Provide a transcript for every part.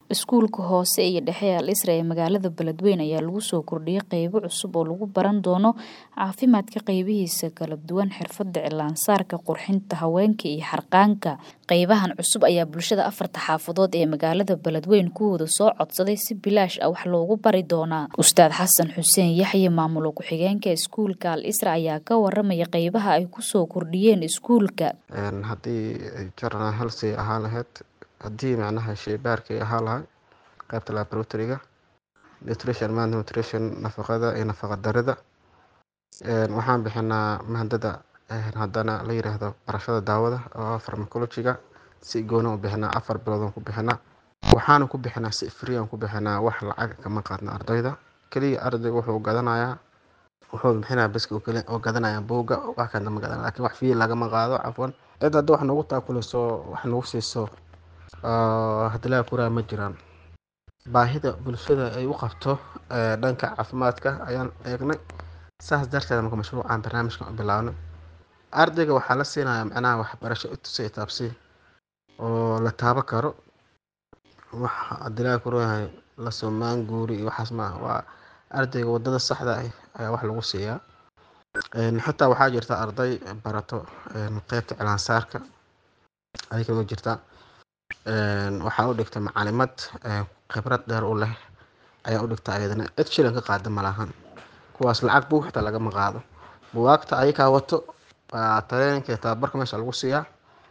Iskuulka hoose iyo dhexe ee Al Isra ee magaalada Beledweyne ayaa lagu soo kordhiyay qaybo cusub oo lagu baran doono caafimaadka qaybihiisa kala duwan, xirfadda cilaan-saarka, qurxinta haweenka iyo harqaanka. Qaybahan cusub ayaa bulshada afarta xaafadood ee magaalada Beledweyne kuwooda soo codsaday si bilaash ah wax loogu bari doonaa. Ustaad Xasan Xuseen Yaxye, maamul ku-xigeenka iskuulka Al Isra ayaa ka waramaya qaybaha ay ku soo kordhiyeen iskuulka. haddii journal health ay ahaan lahayd haddii macnaha shaybaarka ay ahaan lahay qaybta laboratory-ga nutrition man nutrition nafaqada iyo nafaqa darida waxaan bixinaa maadada haddana la yiraahdo barashada daawada oo pharmacology-ga si gooni u bixinaa afar bilood aan ku bixinaa waxaana ku bixinaa si free aan ku bixinaa wax lacag kama qaadna ardayda kaliya ardayga wuxuu gadanayaa wuxuu bixinaa baska oo kale oo gadanaya buugga wax kale ma gadan laakiin wax fee lagama qaado cafwan cid hadda wax nagu taakulayso wax nagu siiso haddii laga kuraa ma jiraan baahida bulshada ay u qabto dhanka caafimaadka ayaan eegnay saas darteed marka mashruucan barnaamijkan u bilaabnay ardayga waxaa la siinayaa macnaha waxbarasho itusay taabsi oo la taaban karo wax haddii laga kuraa la soomaan guuri iyo waxaas ma waa ardayga wadada saxda ah ayaa wax lagu siiyaa xitaa waxaa jirta arday barato qeybta cilaan-saarka ayay uga jirta waxaa u dhigta macalimad khibrad dheer u leh ayaa u dhigta ayadana cid shilin ka qaada ma lahan kuwaas lacag buug xitaa lagama qaado bugaagta ayakaa wato waa tareeninka tababarka meesha lagu siiyaa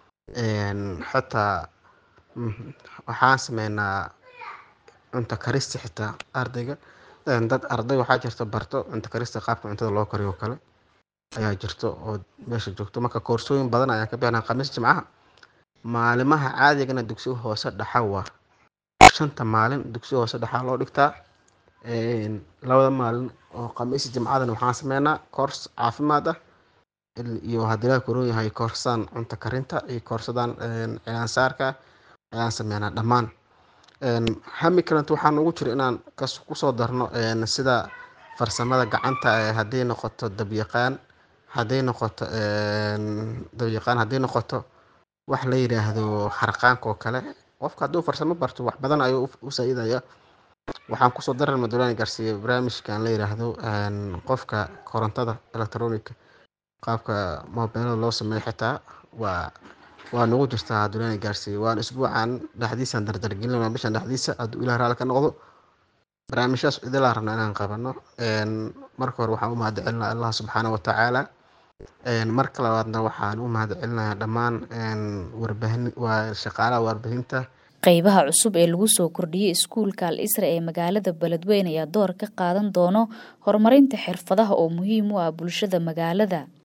xitaa waxaan sameynaa cunto karista xitaa ardayga dad arday waxaa jirta barto cunto karista qaabka cuntada loo kariyo kale ayaa jirto oo meesha joogto marka koorsooyin badan ayaan ka bixinaa khamiis jimcaha maalimaha caadigana dugsiga hoose dhaxa waa shanta maalin dugsiga hoose dhaxaa loo dhigtaa labada maalin oo khamiis jimcadana waxaan sameynaa koors caafimaad ah iyo haddii laga koron yahay koorsadaan cunto karinta iyo koorsadaan cilaan-saarka ayaan sameynaa dhammaan hami kalenta waxaa noogu jira inaan kusoo darno sida farsamada gacanta hadday noqoto dabyaqaan hadday noqoto dabyaqaan hadday noqoto wax la yiraahdo harqaanka oo kale qofka hadduu farsamo barto wax badan ayuu u saa-idaya waxaan kusoo daran madulani gaarsiiya barnaamijkan la yiraahdo qofka korontada electronic qaabka mobilada loo sameeyo xitaa waa waa nagu jirtaa hadulani gaarsiiya waan isbuucan dhexdiisaan dardargelin bishan dhexdiisa hadduu ilaah raali ka noqdo barnaamijyaas idilaa rabna inaan qabano marka hore waxaan u mahad celinaa allah subxaana wa tacaala marka labaadna waxaan u mahad celinayaa dhammaan warbaahin waa shaqaalaha warbaahinta qaybaha cusub ee lagu soo kordhiyey iskuulka Al Isra ee magaalada Beledweyne ayaa door ka qaadan doono horumarinta xirfadaha oo muhiim u ah bulshada magaalada